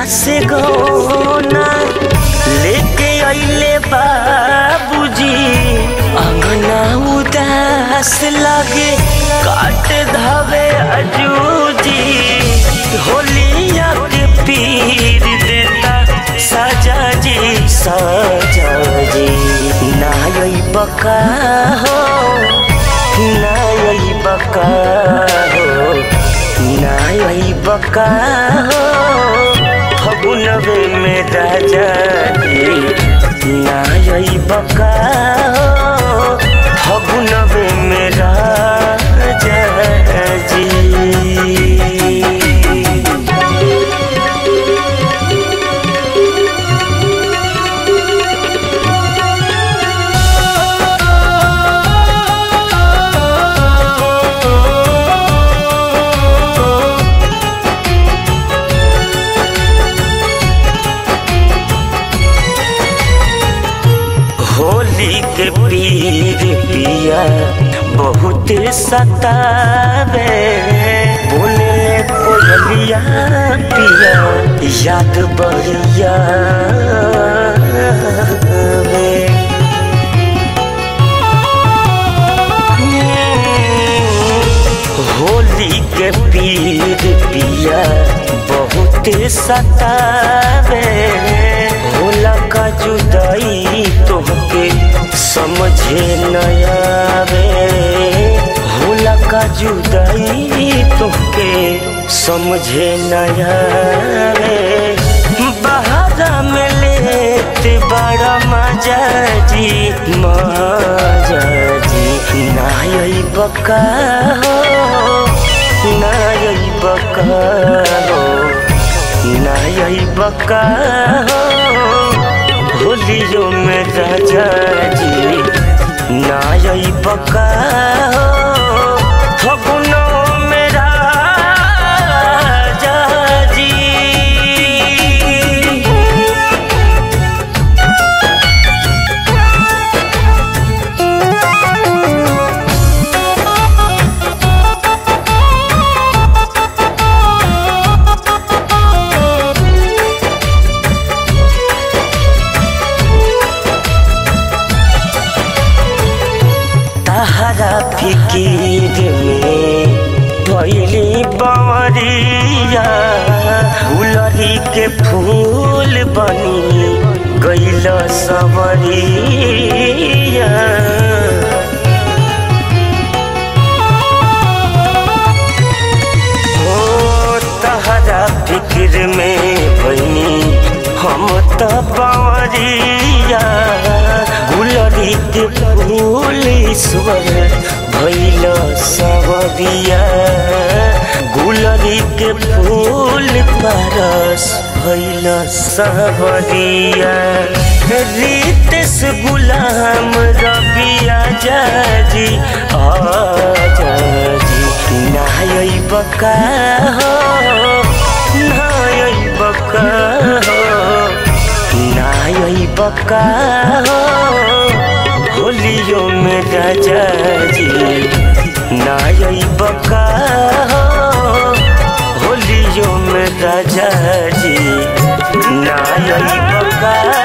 से गौना लेके अइले बाबूजी अंगना उदास लगे काट धावे अजूजी होलिया के पीर देता सजा जी सजा जी नाई बका हो नाई बका हो नाई बका हो फगुनवे में राजा जी नाई बका हो फगुनवे में राजा जी होली के पीर पिया बहुत सतावे बोले कोयलिया पिया याद बढ़िया वे। होली के पीर पिया बहुत सतावे होला का जुदाई तोहके समझे नयावे होला का जुदाई तोहके समझे नयावे बहारा में लेते बड़ा मजा जी मजा जी नाई बका हो नाई बका हो नाई बका हो होलियो में राजा जी नाई बका हो फगुनो में राजा जी तहरा फिकीर में भैली बवरिया फुलरी के फूल बनी गैल सवरिया ओ तहरा फिक्र में भैनी हम त बवरिया गुलरी के फूल ईश्वर भैल सवरिया गुलरी के फूल परस भैल सवरिया रीतस गुलाम रबिया जाजी आजा जी नाई बका हो नाई बका हो नाई बका हो होलियो में राजा जी नाई बका हो होलियो में राजा जी नाई बका